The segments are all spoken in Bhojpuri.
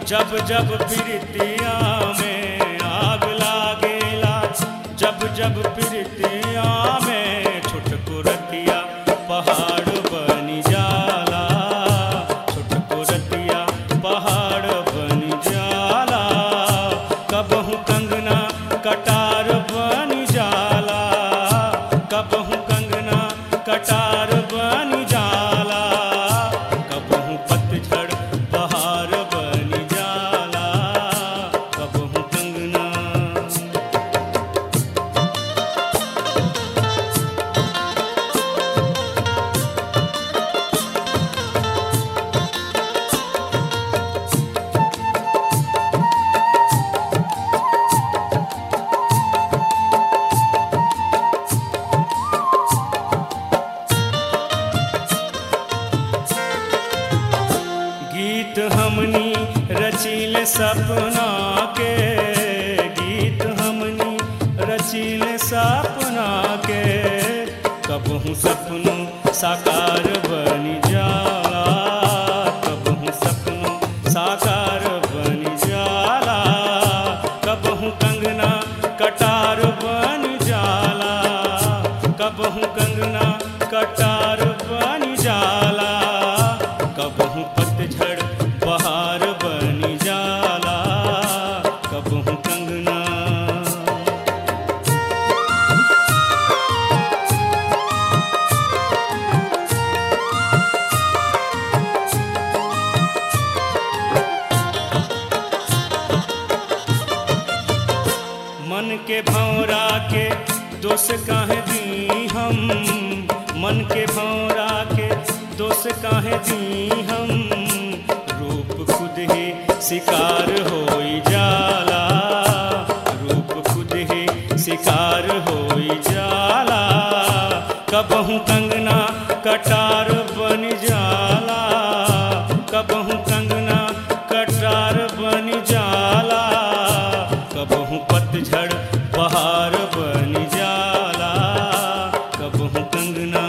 जब जब प्रीतिया में आग लागेला जब जब प्रीतिया में छुटको रतिया पहाड़ बनी जाला छुटको रतिया पहाड़ बनी जाला कबहू कंगना कटार बनी जाला कबहू कंगना कटार बनी जाला कबहू पतझड़ बहार बनी जाला कबहू कंगना गीत हमनी रचिल सपना के गीत हमनी रचिल सपना के कबहू सपनों साकार बनी जाला कबहू सपनों साकार बनी जाला कबहू कंगना कटार बन जाला कबहू कंगना कटार बन जाला कबहू पतझड़ बहार बनी जाला कबहू कंगना मन के भौरा के दोष काहे दी हम मन के भौरा के दोष काहे दी हम रूप खुद ही शिकार होई जाला रूप खुद ही शिकार होई जाला कबहू कंगना कटार बन जाला कबहू कंगना कटार बन जाला कबहू पतझड़ बहार बन जाला कबहू कंगना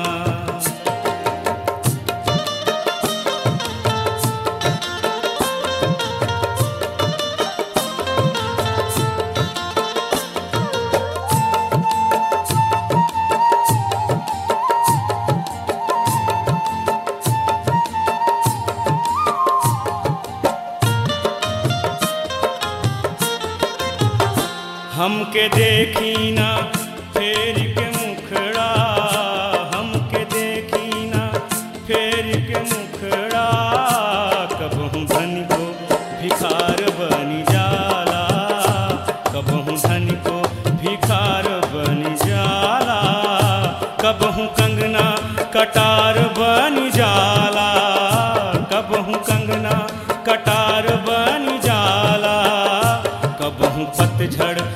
हमके देखी ना फेर के मुखड़ा हमके देखी ना फेर के मुखड़ा कबहू धन को भिखार बनी जाला कबहू धन को भिखार बनी जाला कबहू कंगना कटार बनी जाला कबहू कंगना कटार बनी जाला कबहू पतझड़